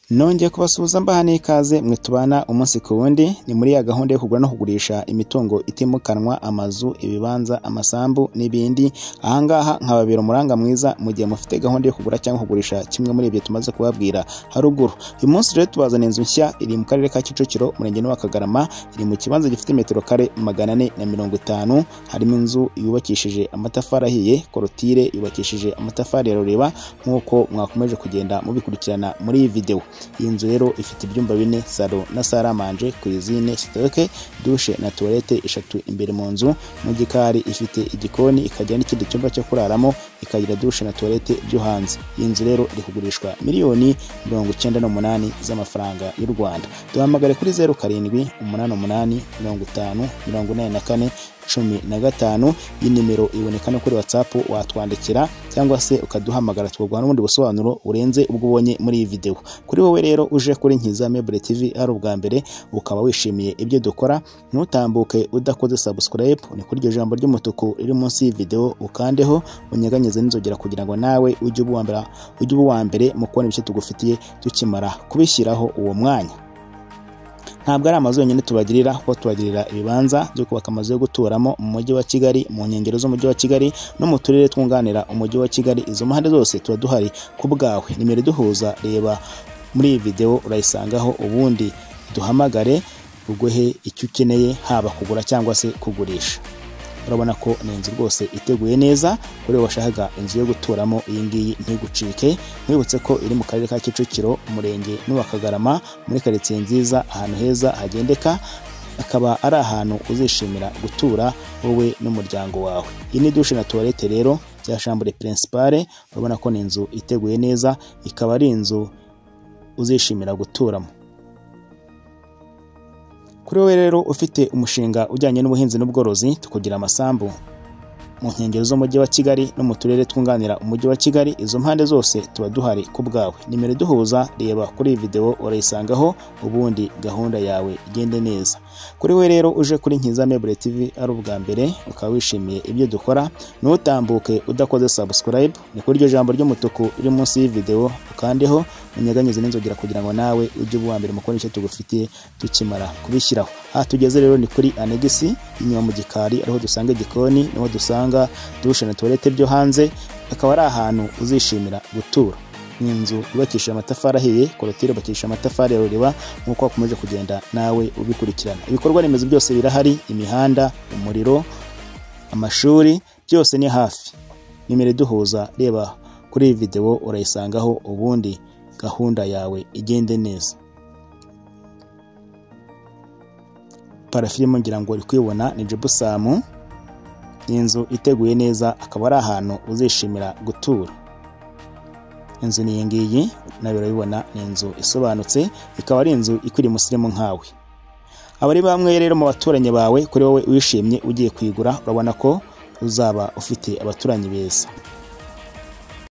nongeye kubasuhuza mbaha n'ikaze mwe tubana umunsi ku wundi ni muri ya gahunda yo kugura no kugurisha imitungo itimukanwa amazu ibibanza amasambu n'ibindi ahangaha nkababera umuranga mwiza mu gihe mufite gahunda yo kugura cyangwa kugurisha kimwe muri ibyo tumaze kubabwira haruguru uyu munsi rero tubazana inzu nshya iri mu karere ka kicukiro umurenge wa kagarama iri mu kibanza gifite metero kare magana ane na mirongo itanu harimo inzu yubakishije amatafari ahiye korotire yubakishije amatafari ya rureba nk'uko mwakomeje kugenda mubikurikirana muri iyi videwo iyi nzu rero ifite ibyumba bine salo na saramanje kuyizine sitoke dushe na tuwarete eshatu imbere mu nzu mu gikari ifite igikoni ikagira n'ikindi cyumba cyo kuraramo ikagira dushe na tuwarete byo hanze iyi nzu rero iri kugurishwa miliyoni mirongo icyenda n'umunani z'amafaranga y'u rwanda duhamagare kuri zeru karindwi umunani umunani mirongo itanu mirongo inani na kane cumi na gatanu iyi nimero iboneka no kuri watsapu watwandikira cyangwa se ukaduhamagara tukaguha n'ubundi busobanuro burenze ubwo ubonye muri iyi videwo kuri wowe rero uje kuri nkiza mebure tivi ari ubwa mbere ukaba wishimiye ibyo dukora ntutambuke udakoze sabusikarayibu ni kuri iryo jambo ry'umutuku riri munsi y'ividewo ukandeho unyeganyeze n'inzogera kugira ngo nawe ujye uba uwa mbere mu kubona ibice tugufitiye tukimara kubishyiraho uwo mwanya ntabwo ari amazu yonyine tubagirira kuko tubagirira ibibanza byo kubaka amazu yo guturamo mu mujyi wa kigali mu nkengero z'umujyi wa kigali no mu turere twunganira umujyi wa kigali izo mpande zose tuba duhari ku bwawe nimero iduhuza reba muri iyi videwo urayisangaho ubundi duhamagare uguhe icyo ukeneye haba kugura cyangwa se kugurisha urabona ko ni inzu rwose iteguye neza kuri washakaga inzu yo guturamo iyi ngiyi ntigucike mwibutse ko iri mu karere ka kicukiro umurenge n'uwa kagarama muri karitsiye nziza ahantu heza hagendeka akaba ari ahantu uzishimira gutura wowe n'umuryango wawe iyi ni dushe na tuwarete rero bya shambure pirinsipare urabona ko ni inzu iteguye neza ikaba ari inzu uzishimira guturamo kuri wowe rero ufite umushinga ujyanye n'ubuhinzi n'ubworozi tukugira amasambu mu nkengero z'umujyi wa kigali no mu turere twunganira umujyi wa kigali izo mpande zose tuba duhari ku bwawe nimero iduhuza reba kuri iyi videwo urayisangaho ubundi gahunda yawe igende neza kuri we rero uje kuri nkiza mebure tivi ari ubwa mbere ukaba wishimiye ibyo dukora ntutambuke udakoze sabusikarayibu ni kuri iryo jambo ry'umutuku riri munsi y'ividewo ukandeho unyeganyeze n'inzogera kugira ngo nawe ujye uba uwa mbere mu kubona icyo tugufitiye tukimara kubishyiraho aha tugeze rero ni kuri anegisi inyuma mu gikari ariho dusanga igikoni niho dusanga dushe na tuwarete byo hanze akaba ari ahantu uzishimira gutura ni inzu yubakishije amatafari ahiye korotire yubakishije amatafari ya ruriba nk'uko wakomeje kugenda nawe ubikurikirana ibikorwa remezo byose birahari imihanda umuriro amashuri byose ni hafi nimero iduhuza reba kuri iyi videwo urayisangaho ubundi gahunda yawe igende neza parafirimo ngira ngo uri kuyibona ni jebusamu ni inzu iteguye neza akaba ari ahantu uzishimira gutura inzu ni iyi ngiyi nawe urabibona ni inzu isobanutse ikaba ari inzu ikwiriye umusirimu nkawe abari bamwe rero mu baturanyi bawe kuri wowe wishimye ugiye kuyigura urabona ko uzaba ufite abaturanyi beza